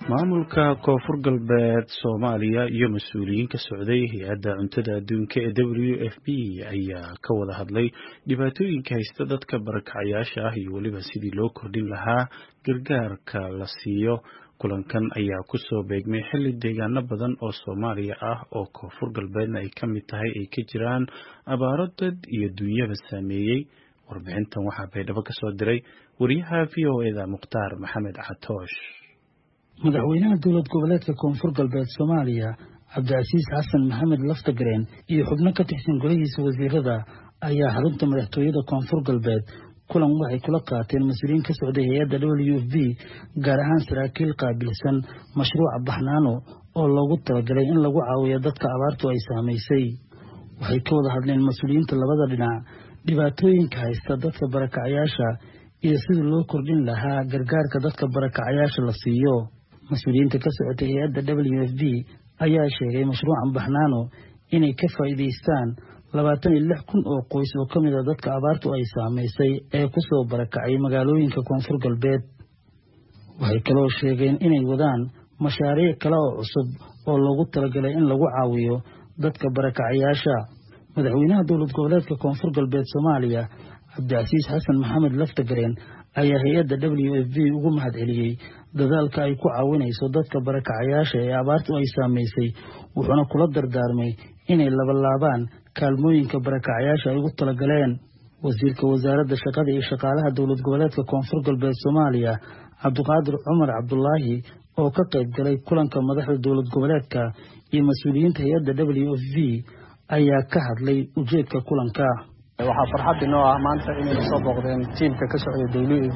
maamulka koonfur galbeed soomaaliya iyo mas-uuliyiin ka socday hay-adda cuntada adduunka ee w f p ayaa ka wada hadlay dhibaatooyinka haysta dadka barakacayaasha ah iyo weliba sidii loo kordhin lahaa gargaarka la siiyo kulankan ayaa kusoo beegmay xilli deegaano badan oo soomaaliya ah oo koonfur galbeedna ay ka mid tahay ay ka jiraan abaaro dad iyo dunyaba saameeyey warbixintan waxaa baydhabo ka soo diray wariyaha v o eda mukhtaar maxamed catoosh madaxweynaha dowlad goboleedka koonfur galbeed soomaaliya cabdicasiis xasan maxamed laftagareen iyo xubno ka tirsan golihiisa wasiirada ayaa xarunta madaxtooyada koonfur galbeed kulan waxay kula qaateen mas-uuliyiin ka socday hay-adda w f b gaar ahaan saraakiil qaabilsan mashruuca baxnaano oo loogu talagalay in lagu caawiyo dadka abaartu ay saamaysay waxay ka wada hadleen mas-uuliyiinta labada dhinac dhibaatooyinka haysta dadka barakacayaasha iyo sidii loo kordhin lahaa gargaarka dadka barakacayaasha la siiyo mas-uuliyiinta ka socotay hay-adda w f b ayaa sheegay mashruucan baxnaano inay ka faa'iidaystaan labaatan iyo lix kun oo qoys oo ka mid a dadka abaartu ay saamaysay ee ku soo barakacay magaalooyinka koonfur galbeed waxay kaloo sheegeen inay wadaan mashaariic kale oo cusub oo loogu talagalay in lagu caawiyo dadka barakacayaasha madaxweynaha dowlad goboleedka koonfur galbeed soomaaliya cabdicasiis xasan maxamed laftagareen ayaa hay-adda w f b ugu mahad celiyey dadaalka ay ku caawinayso dadka barakacayaasha ee abaartu ay saamaysay wuxuuna kula dardaarmay inay labalaabaan kaalmooyinka barakacayaasha ay ugu talagaleen wasiirka wasaaradda shaqada iyo shaqaalaha dowlad goboleedka koonfur galbeed soomaaliya cabdiqaadir cumar cabdulaahi oo ka qayb galay kulanka madaxda dowlad goboleedka iyo mas-uuliyiinta hay-adda w f b ayaa ka hadlay ujeedka kulanka waxaa farxad inoo ah maanta inay soo booqdeen tiimka ka socda w f b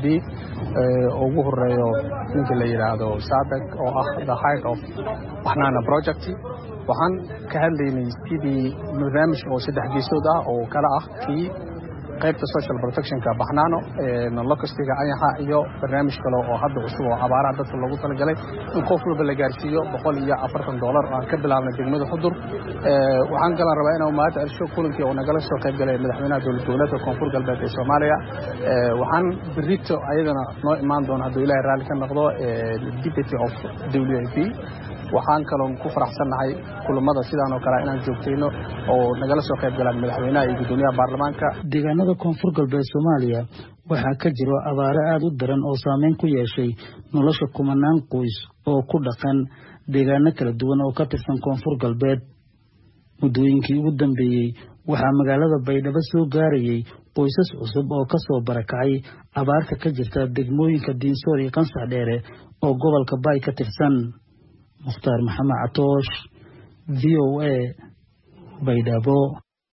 oo ugu horeeyo ninka la yidhaahdo saabek oo ah the height of baxnaana project waxaan ka hadlaynay sidii barnaamij oo saddex geesood ah oo kala ah kii qaybta social protectionka baxnaano locastiga ayaxa iyo barnaamij kale oo hadda cusub oo abaaraha dadka loogu talagalay in qof walba la gaarsiiyo boqol iyo afartan doolar oo aan ka bilaabnay degmada xudur waxaan kalan rabaa inaan mahad celsho kulankii oo nagala soo qayb galay madaxweynaha dowlad goboleedka koonfur galbeed ee soomaaliya waxaan berito ayadana noo imaan doona hadduu ilahay raalli ka noqdo deputy of w f b waxaan kaloon ku faraxsannahay kulamada sidaan oo kale inaan joogtayno oo nagala soo qayb galaan madaxweynaha iyo guddoomiyaha baarlamaanka deegaanada koonfur galbeed soomaaliya waxaa ka jiro abaaro aada u daran oo saameyn ku yeeshay nolosha kumanaan qoys oo ku dhaqan deegaano kala duwan oo ka tirsan koonfur galbeed muddooyinkii ugu dambeeyey waxaa magaalada baydhabo soo gaarayay qoysas cusub oo ka soo barakacay abaarta ka jirta degmooyinka diinsoor iyo qansax dheere oo gobolka baay ka tirsan mukhtaar maxamed catoosh v o a baydhabo